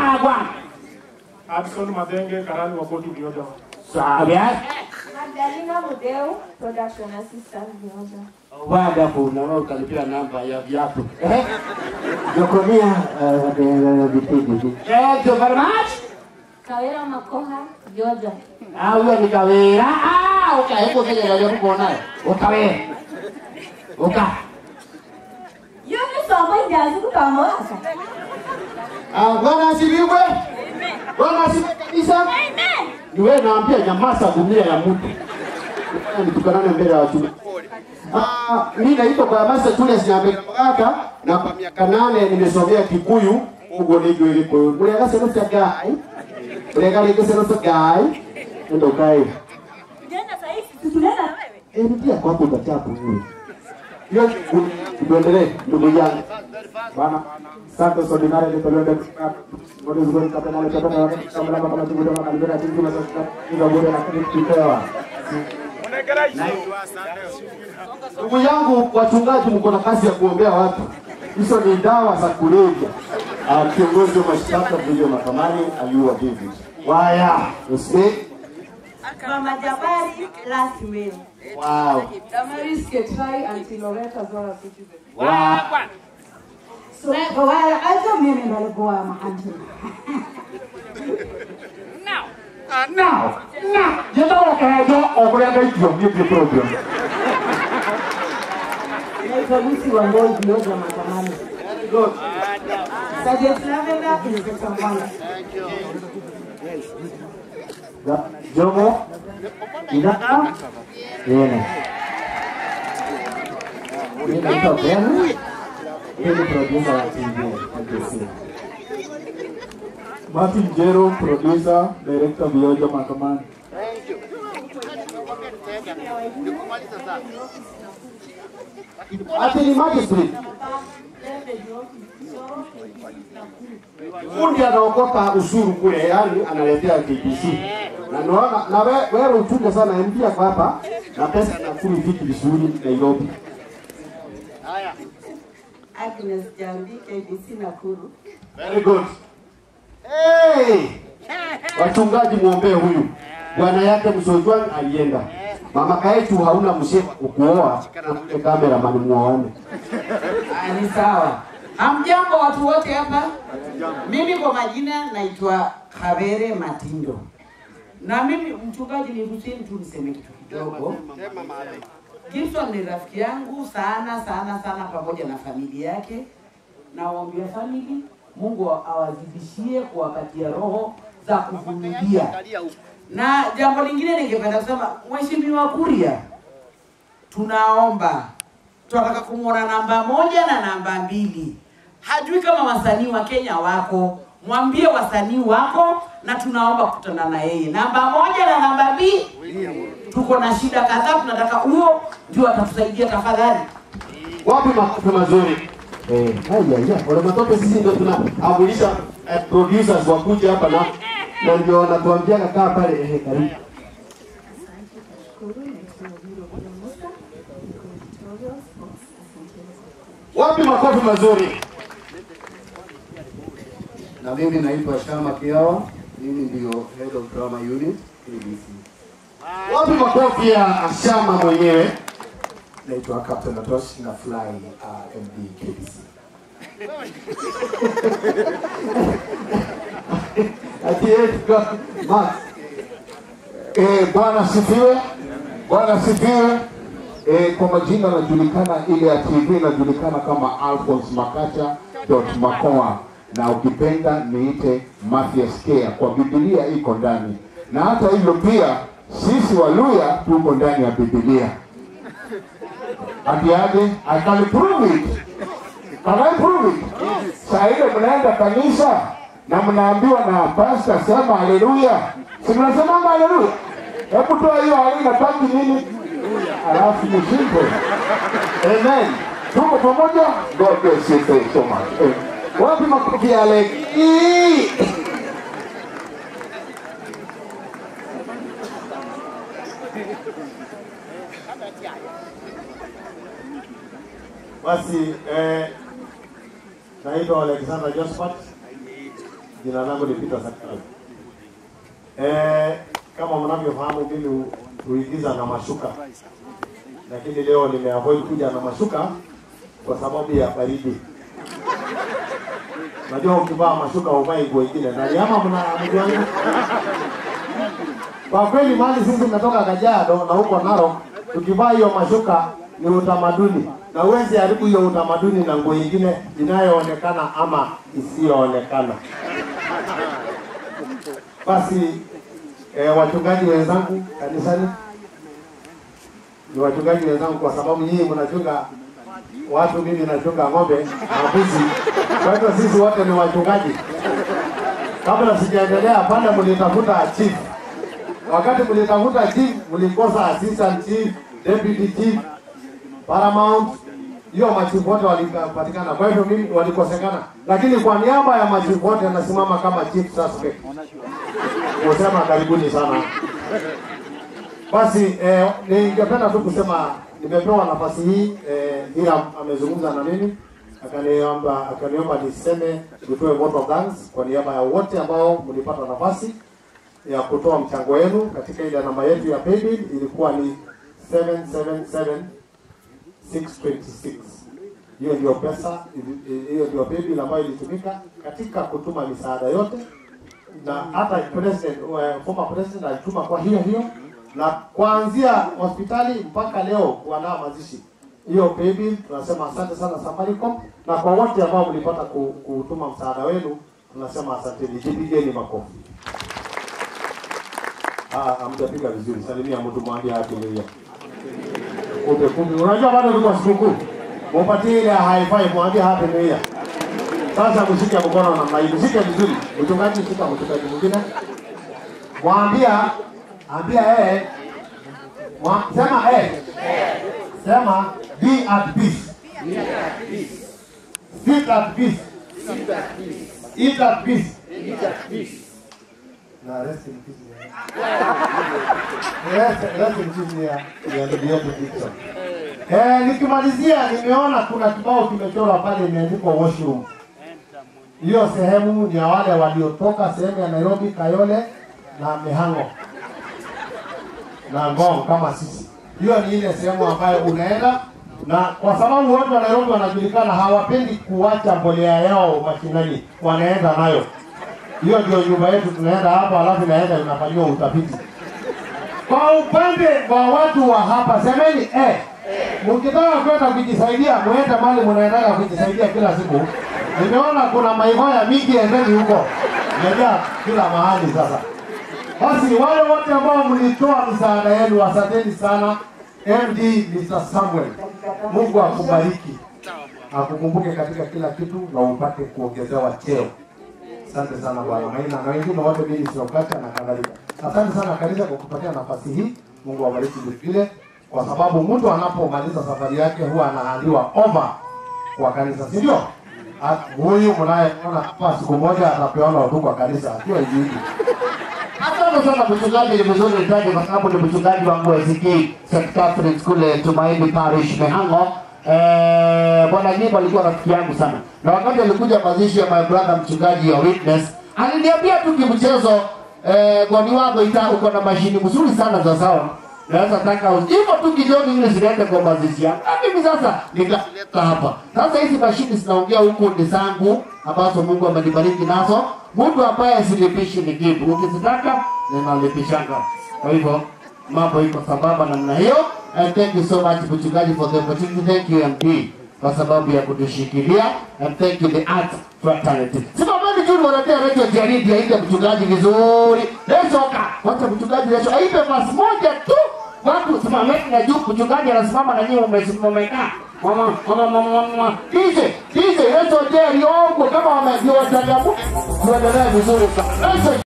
wagwan Adson Madenge, karani wa koti Vioja. sabia Magdalena Mudeu, production assistant Vioja. wonderful na wewe ukalipia namba ya viatu eh jokonia eh vipindi eh so very much Kawera Makoha, Vioja. ah huyo ni kawera ah uka hebu kile ndio kuona ukawera uka Yoni somo injazi kutamwasa. ah bwana asibiwe bwana asibiwe kabisa Amen. ni wewe naambia nyamaza dunia ya mtu nitukanane mbele ya watu Ah, mimi naitwa kwa Masa Julius Nyambekaka na kwa miaka nane nimesomea Kikuyu ugo ni gwili kwa ulega sema cha gai ulega leke sema cha gai ndo kai Jana sahihi tunaenda na wewe. eh ndia kwa hapo utachapu wewe hiyo tuendelee ndugu yangu bana Santos Ordinary ni pelende Ngoja zuri kapena le kapena kama kama kama tibu kama kalibera tibu na sasa ndio bora na kitu kipewa Ndugu yangu wachungaji, mko na kazi ya kuombea watu. Hizo ni dawa za kulevya. Ah, Kiongozi wa mashtaka vile mahakamani aliua David. Waya, usikie. Mama Jabari last will. Wow. Damaris Ketai and Loretta Zora Citizen. Wow. So, well, I don't mean it go am auntie. Ah, now, now, jenda wakaejo okulenda ikyo ni program. Naitwa Lucy Wangoi Vioja Matamani. Good. Sergeant Lavender, Inspector Mwala. Da- Jomo. Ina. Yene. Yeye naitwa Ben. Yeye ni producer wa TV. NBC. Martin Jero, producer, director Vioja Mahakamani. Ati ni magistrate. Fundi anaokota ushuru kule, yani analetea KBC. Na naona na we- wewe uchunge sana MP kwa hapa na pesa inakuli vitu vizuri Nairobi. Agnes Jambi, KBC Nakuru. Very good. Hey! Wachungaji muombee huyu. Bwana yake Msojwang alienda. Mama kaetu hauna mshepa kukuoa, na cameraman muone. Ah, ni sawa. Hamjambo watu wote hapa? Mimi kwa majina naitwa Kavere Matindo, na mimi mchungaji ni Hussein tu niseme kitu kidogo. Gibson ni rafiki yangu sana sana sana, pamoja na familia yake. Nawaombea famili, Mungu awazidishie kuwapatia roho za kuvumilia. Na jambo lingine ningependa kusema, Mheshimiwa Kuria, tunaomba tunataka kumwona namba moja na namba mbili. Hajui kama wasanii wa Kenya wako, mwambie wasanii wako, na tunaomba kukutana na yeye. Namba moja na namba mbili, tuko na shida kadhaa, tunataka huyo ndio atatusaidia tafadhali. Wapi makofi mazuri? Eh, haya ya, wale matope sisi ndio tunaamulisha eh, producers wakuje hapa na na ndio wanatuambia kaa pale eh, karibu. Wapi makofi mazuri? Na mimi naitwa Shama Kiawa, mimi ndio head of drama unit KBC. Wapi makofi ya Ashama mwenyewe? Naitwa Captain Atosh na fly uh, MD KBC. Ati yeye kwa Max. Eh, Bwana sifiwe. Bwana sifiwe. Eh, kwa majina najulikana ile ya TV inajulikana kama Alphonse Makacha dot Makoa na ukipenda niite Mathias Kea, kwa Biblia iko ndani, na hata hivyo pia sisi Waluya tuko ndani ya Biblia. Ati aje? I can prove it. Can I prove it? Saa ile mnaenda kanisa na mnaambiwa na pastor sema haleluya, si mnasemanga haleluya? Hebu toa hiyo halina taki nini, alafu mshinde. Amen. Tuko pamoja. God bless you thank you so much. Eh, Wapi makofi ya Leki? Basi eh, naitwa Alexander Josephat Jina langu ni Peter Sakala. Eh, kama mnavyofahamu mimi hu- huigiza na mashuka, lakini leo nimeavoid kuja na mashuka kwa sababu ya baridi. Najua ukivaa mashuka uvai nguo ingine na ama mna mjua nini? Kwa kweli mahali sisi tumetoka Kajiado na huko Narok, tukivaa hiyo mashuka ni utamaduni, na huwezi haribu hiyo utamaduni na nguo ingine inayoonekana ama isiyoonekana. Basi eh, wachungaji wenzangu kanisani, ni wachungaji wenzangu kwa sababu nyinyi mnachunga watu, mimi nachunga ng'ombe na mbuzi, kwa hivyo sisi wote ni wachungaji. Kabla sijaendelea, pale mlitafuta chief wakati mlitafuta chief mlikosa assistant chief, deputy chief, paramount, hiyo machifu wote walipatikana. Kwa hivyo mimi walikosekana, lakini kwa niaba ya machifu wote nasimama kama chief suspect kusema karibuni sana. Basi eh, ningependa tu kusema nimepewa nafasi hii eh, ila amezungumza na mimi akaniomba akaniomba niseme nitoe vote of thanks kwa niaba ya wote ambao mlipata nafasi ya kutoa mchango wenu katika ile namba yetu ya paybill ilikuwa ni 777626 hiyo ndio pesa ili- hiyo ndio paybill ambayo ilitumika katika kutuma misaada yote na hata president uh, former president alituma kwa hiyo hiyo na kuanzia hospitali mpaka leo kuandaa mazishi hiyo paybill tunasema asante sana Safaricom na kwa wote ambao mlipata ku- kutuma msaada wenu tunasema asanteni jipigeni makofi Ah, hamjapiga vizuri. Salimia mtu mwambie happy new year. Kumbe kumbe, unajua bado tuko sikukuu. Mupatie ile high five, mwambie happy new year. Sasa mshike mkono namna hii, mshike vizuri. Mchungaji, shika mchungaji mwingine. Mwambia, ambia yeye, mwa- sema eh, sema be at peace. Sit at peace. Eat at peace. Na rest in peace. Rest, rest in peace ya ya ndugu yetu Dickson. Eh, nikimalizia nimeona kuna kibao kimechorwa pale imeandikwa washroom. Hiyo sehemu ni ya wale waliotoka sehemu ya Nairobi, Kayole na Mihango na Ngong kama sisi. Hiyo ni ile sehemu ambayo unaenda na kwa sababu watu wa Nairobi wanajulikana, hawapendi kuacha mbolea yao mashinani, wanaenda nayo. Hiyo ndio nyumba yetu, tunaenda hapa, alafu inaenda inafanyiwa utafiti. Kwa upande wa watu wa hapa, semeni eh, mkitaka kwenda kujisaidia, muende mahali mnaendaga kujisaidia kila siku. Nimeona kuna maigoya mingi, endeni huko, imejaa kila mahali sasa. Basi wale wote ambao mlitoa misaada yenu, asanteni sana. MD Mr. Samuel, Mungu akubariki, akukumbuke katika kila kitu na upate kuongezewa cheo. Asante sana Bwana Maina na wengine wote mimi Sokata na kadhalika. Asante sana kanisa kwa kupatia nafasi hii. Mungu awabariki vile kwa sababu mtu anapomaliza safari yake huwa anaandiwa over kwa kanisa, si ndio? Ah, Huyu mnayeona hapa siku moja atapeana tu kwa kanisa akiwa hivi. Asante sana mchungaji, ni vizuri nitaje kwa sababu ni mchungaji wangu wa ACK St. Catherine's kule Tumaini Parish Mehango. Eh, bwana Nyimbo alikuwa rafiki yangu sana, na wakati alikuja mazishi ya my brother mchungaji wa Witness aliniambia tu kimchezo, eh, gwani wako ita uko na mashini mzuri sana za sound naweza taka uzi- hivyo tu kidogo ili zilete kwa mazishi yangu. Na mimi sasa nikaleta hapa. Sasa hizi mashini zinaongea huku ni zangu ambazo Mungu amenibariki nazo. Mtu ambaye silipishi ni kitu, ukizitaka ninalipishanga. Kwa hivyo mambo iko sambamba namna hiyo. And thank you so much mchungaji for the opportunity. Thank you MD kwa sababu ya kutushikilia and thank you the art fraternity. Simamani tu wanatea redio jaridi aide mchungaji vizuri. Lesoka. Wacha mchungaji leso aipe basi moja tu. Watu simameni na juu mchungaji anasimama na nyinyi mmekaa. Mama mama mama mama. Kije, kije leso jeri ongo kama wamejua changamoto. Tuendelee vizuri sana. Leso